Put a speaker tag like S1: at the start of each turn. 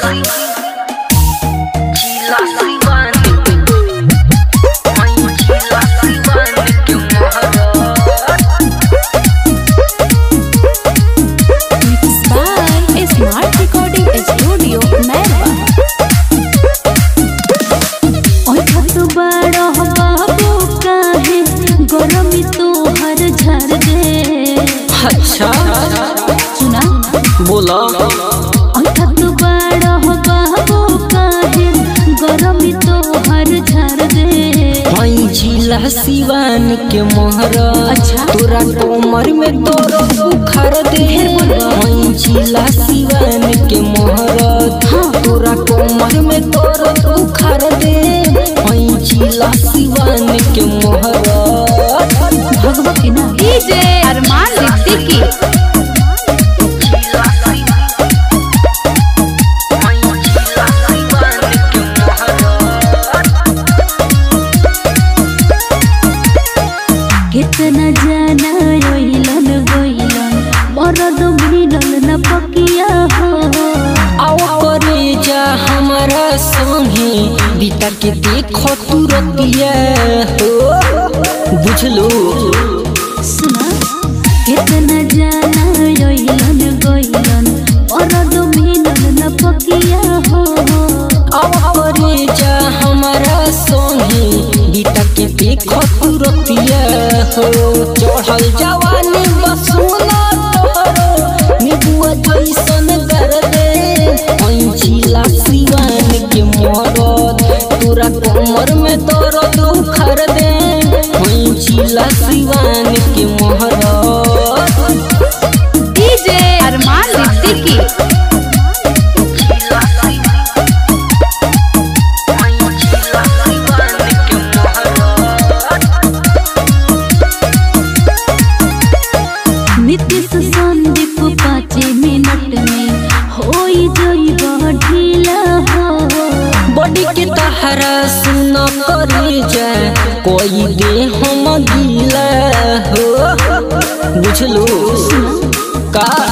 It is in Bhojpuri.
S1: Mixed by Smart Recording Studio, Merwa.
S2: ओइ खत बड़ बाबू काहे गरमी तोहर झर दे
S3: अच्छा
S2: सुना
S3: बोला
S2: ओइ खत बड़ बाबू काहे गरमी तोहर झर दे
S3: हई जिला सिवान के मोहरा
S2: अच्छा।
S3: तोरा कोमर में तोर उखर दे हई जिला सिवान के मोहरा तोरा कोमर में तोर उखर दे हई जिला सिवान के मोहरा
S2: भगवती ना
S1: DJ Arman Ritiki.
S2: कितना जाना ओइलन गोइलन मरद मिलल न पकिया हो
S3: आओ करे जा हमारा संगे बीता के देखो तू रतिया हो बुझलो
S2: सुना कितना जाना ओइलन गोइलन मरद मिलल न पकिया हो
S3: आओ करे जा हमारा संगे बीता के देखो तू रतिया हो चढ़ल जवानी बसुना तोरो निबुआ जैसन कर दे जिला सिवान के मरद तोरा कमर में दर्द उखर दे जिला सिवान के महरद
S1: DJ Arman Ritiki.
S2: Nitish Sandeep पाँच मिनट में होई जइबा ढीला हो
S3: बॉडी के तहरा सुन करी जाए कोई दे हम गीला हो बुझलो का